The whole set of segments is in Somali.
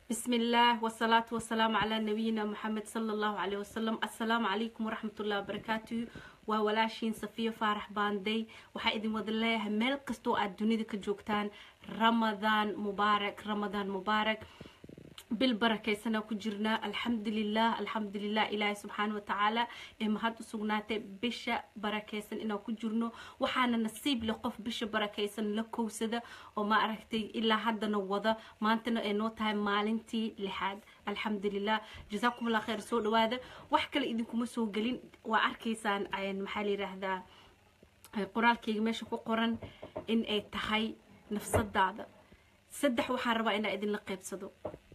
بسم الله والصلاة والسلام على نبينا محمد صلى الله عليه وسلم السلام عليكم ورحمة الله وبركاته وولاashين صفية فارح باندي waxaa idin wada leeyahay meel kastoo aad dunida ka joogtaan ramadaan mubaarak ramadaan mubaarak bil barakaysanaa ku jirnaa alxamdulilah alxamdulilah ilaahay subxaana watacaala ee mahad u sugnaatay bisha barakaysan inaan ku jirno waxaana nasiib leh qof bisha barakaysan la kowsada oo ma aragtay ilaa haddana wada maantana ay noo tahay maalintii lixaad alxamdulilah jasaakum allah khayr soo dhawaada wax kale idinkuma soo gelin waa arkaysaan maxaa la yiraahdaa qoraalkayga meesha ku qoran in ay tahay nafsadaada saddex waxaan rabaa inaa idinla qaybsado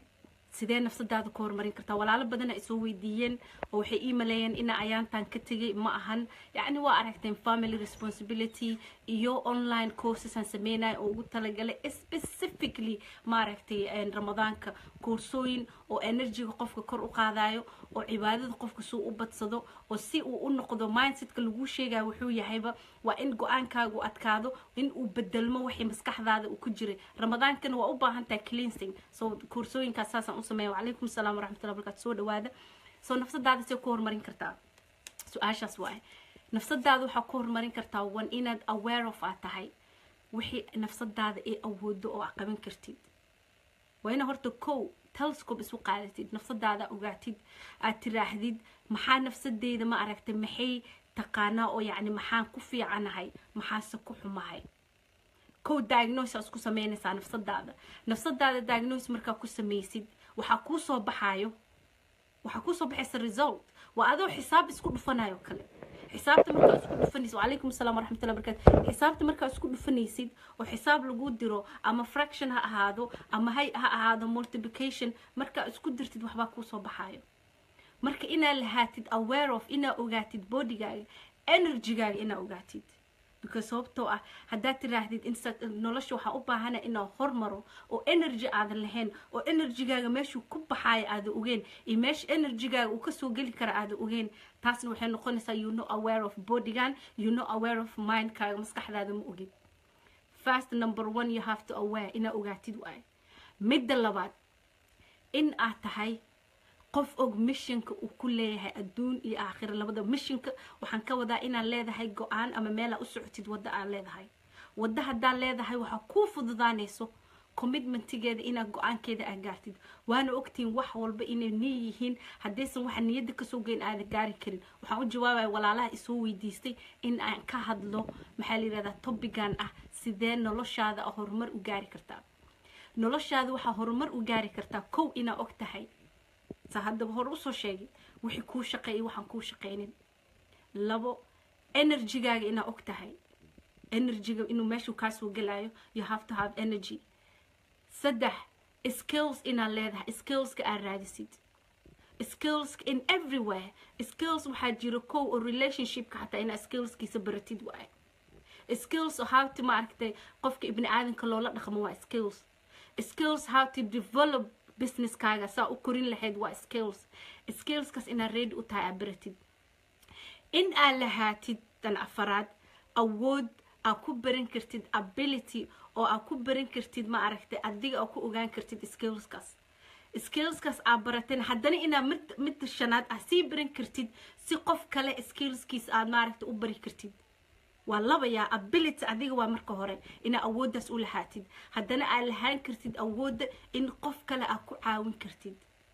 sidee nafsadaada ka horumarin kartaa walaalo badana ay soo weydiiyeen oo waxay ii maleeyeen ina ayaantan ka tegay ma ahan yacni waa aragteen family responsibility iyo online courses aan sameynaya oo ugu talagalay specifically maaragtay ramadaanka koorsooyin oo energyga qofka kor u qaadayo oo cibaadada qofka suu u badsado oo si uu u noqdo mindsetka laguu sheegaya wuxuu yahayba waa in go-aankaagu adkaado in uu bedelmo wixii maskaxdaada uu ku jiray ramadaankana waa u baahan tahay cleansing so koorsooyinkaas saasaan u sameeya wacalaykum asalaam waraxmatullahi barakaatu soo dhawaada soo nafsadaada see ku horumarin kartaa su-aashaas waaye nafsadaada waxaa ku horumarin kartaa wan inaad aware of aad tahay wixii nafsadaada ay awoodo oo aad qaban kartid waa ina horta kow telescope isu qaadatid nafsadaada ogaatid aad tiraahdid maxaa nafsadeyda ma aragtay maxay taqaanaa oo yacni maxaan ku fiicanahay maxaase ku xumahay kow diagnose aa isku sameynaysaa nafsadaada nafsadaada diagnose markaa ku samaysid waxaa kuu soo baxaayo waxaa kuu soo baxaysa result waa adoo xisaab isku dhufanayo kale xisaabta markaa isku dhufanaysid wacalaykum asalaam waraxmatullahi barakatu xisaabta markaa isku dhufanaysid oo xisaab lagu diro ama fraction ha ahaado ama hay ha ahaado multiplication markaa isku dirtid waxbaa kuu soo baxaayo marka inaad lahaatid aware of inaad ogaatid bodygaaga energygaaga inaad ogaatid because sababtoo ah haddaad tiraahdid nolosha waxaa u baahana inaa hormaro oo energy aadan lahayn oo energygaaga meeshuu ku baxaayo aada ogeen iyo meesha energygaaga uu kasoo geli kara aada ogeen taasna waxay noqonaysaa you know aware of bodygan you know aware of mindkaaga maskaxdaada ma ogid first number one you have to aware inaa ogaatid waayo midda labaad in aad tahay qof og missionka uu ku leeyahay adduun iyo aakhira labada missionka waxaan ka wadaa inaad leedahay go-aan ama meelaa u socotid wadda aad leedahay wadda haddaad leedahay waxaa kuu fududaanayso commitmentigeeda inaad go-aankeeda aad gaartid waana ogtihiin wax walba inay nii yihiin haddaysan waxa niyadda kasoo geyn aada gaari karin waxaan u jawaabaya walaalaha isoo weydiistay in aan ka hadlo maxaa la yirahdaa tobigan ah sidee noloshaada horumar u gaari kartaa noloshaada waxaa horumar u gaari kartaa kow inaa og tahay sa haddaba hore usoo sheegay wixii kuu shaqeeyay waxaan kuu shaqeynin labo energygaaga inaa og tahay energyga inuu meeshuu kaasoo gelayo you have to have energy saddex skills inaad leedahay skillska aad raadisid skills in everywhere skills waxaa jiro kow oo relationshipka xataa inaad skillskiisa baratid waaye skills oo how to maaragtay qofka ibni aadanka loola dhaqmo waa skills skills how to develop businesskaaga saa u korin lahayd waa skills skillskaas inaad ready u tahay aad baratid in aad lahaatid dan afaraad awood aad ku baran kartid ability oo aad ku baran kartid ma aragtay adiga aad ku ogaan kartid skillskaas skillskaas aad barateen haddana inaad mid midda shanaad aad sii baran kartid si qof kale skillskiis aad maaragtay u bari kartid waa labayaa ability adiga waa marka hore inaad awooddaas u lahaatid haddana aad lahaan kartid awoodda in qof kale aad ku caawin kartid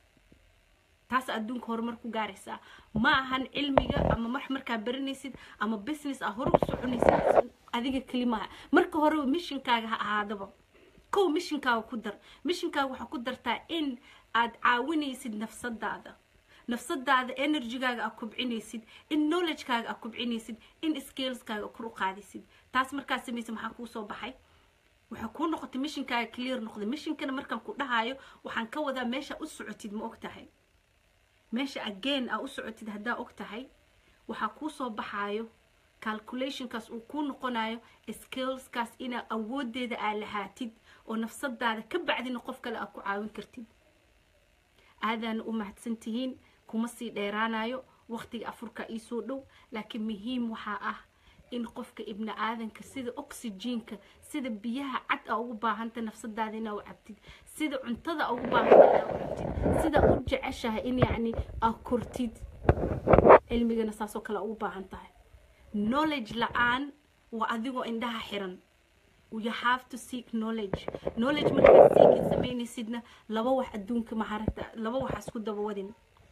taas adduunka horumar ku gaaraysaa ma ahan cilmiga ama mar markaa baranaysid ama business aa hore u soconaysid adiga kelimaha marka hore missionkaaga ha ahaadaba kow missionkaaga ku dar missionkaaga waxaa ku dartaa in aad caawinaysid nafsadaada nafsadaada energygaaga aad kubcinaysid in knowledgekaaga aad kubcinaysid in skillskaaga kor u qaadaysid taas markaa samaysa maxaa kuu soo baxay waxaa kuu noqotay missionkaaga clear noqday missionkana markaan ku dhahayo waxaan ka wadaa meesha u socotid ma og tahay meesha again aa u socotid haddaa og tahay waxaa kuu soo baxaayo calculationkaas uu kuu noqonayo skillskaas inaad awoodeeda aad lahaatid oo nafsadaada ka bacdina qof kale aad ku caawin kartid aadaana u mahadsan tihiin kuma sii dheeraanayo waqtiga afurka iisoo dhow laakiin muhiim waxaa ah in qofka ibni aadanka sida oxygenka sida biyaha cad aa ugu baahanta nafsadaada inaa u cabtid sida cuntada aa ugu baahanta inaa u cabtid sida u jeceshahay in yacni aa kortid cilmigana saasoo kale ugu baahan tahay knowledge la-aan waa adigoo indhaha xiran you have to seek knowledge knowledge markaad seekin samaynaysidna laba wax adduunka maharagta laba wax isku dabawadin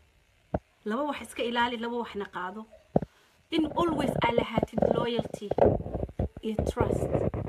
laba wax iska ilaali laba waxna qaado in always aa lahaatid loyalty iyo trust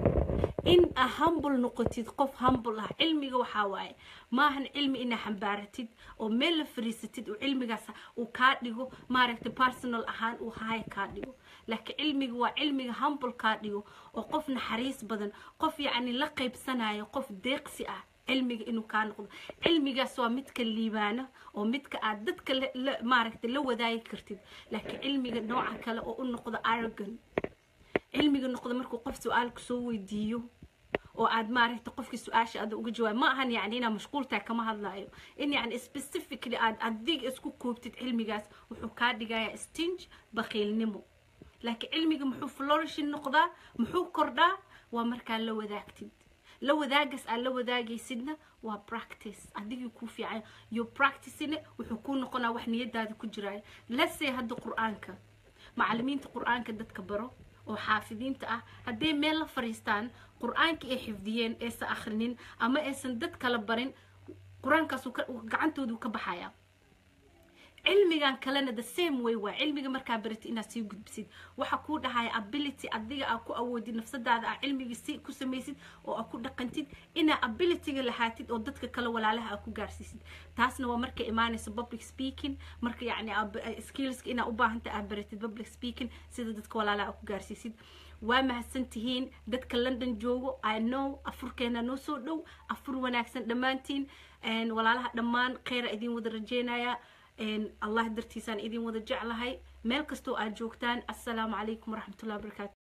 in a humble noqotid qof humble ah cilmiga waxaa waaye maahan cilmi inaa xambaaratid oo meel la fariisatid oo cilmigaas uu kaa dhigo maaragtay personal ahaan uu haya kaa dhigo laakiin cilmiga waa cilmiga humble kaa dhigo oo qof naxariis badan qof yacni la qaybsanayo qof deeqsi ah cilmiga inuu kaa noqdo cilmigaas waa midka liibaana oo midka aad dadka maaragtay la wadaagi kartid laakiin cilmiga nooca kale oo u noqdo arrogant cilmiga noqdo markuu qof su-aal kusoo weydiiyo oo aad maaragtay qofkii su-aasha aada uga jawaab ma ahan yacni inaad mashquultahay kama hadlayo in yacni specifically aad adig isku koobtid cilmigaas wuxuu kaa dhigayaa stinge bakiilnimo laakiin cilmiga muxuu florishin noqdaa muxuu kordhaa waa markaa la wadaagtid la wadaagas aad la wadaagaysidna waa practice adigii kuu fiican yo practicine wuxuu kuu noqonaa wax niyadaada ku jiraayo lasee hadda qur-aanka macalimiinta qur-aanka dadka baro oo xaafidiinta ah hadday meel la fariistaan qur-aanka ay xifdiyeen aysan akhrinin ama aysan dad kala barin qur-aankaas gacantoodu ka baxaya cilmigan kalena the same way waa cilmiga markaa baratid inaad sii gudbisid waxa kuu dhahaya ability adiga aa ku awoodid nafsadaada aa cilmiga si ku samaysid oo aa ku dhaqantid inaa abilityga lahaatid oo dadka kale walaalaha aa ku gaarsiisid taasna waa markay imaanayso public speaking marka yacni skillska inaa u baahanta aa baratid public speaking sida dadka walaalaha aa ku gaarsiisid waa mahadsan tihiin dadka london joogo i know afurkeena noo soo dhow afur wanaagsan dhammaantiin walaalaha dhammaan kheyra idin wada rajeynaya allah dartiisaan idin wada jeclahay meel kastoo aad joogtaan assalaamu calaykum waraxmatullahi wabarakatu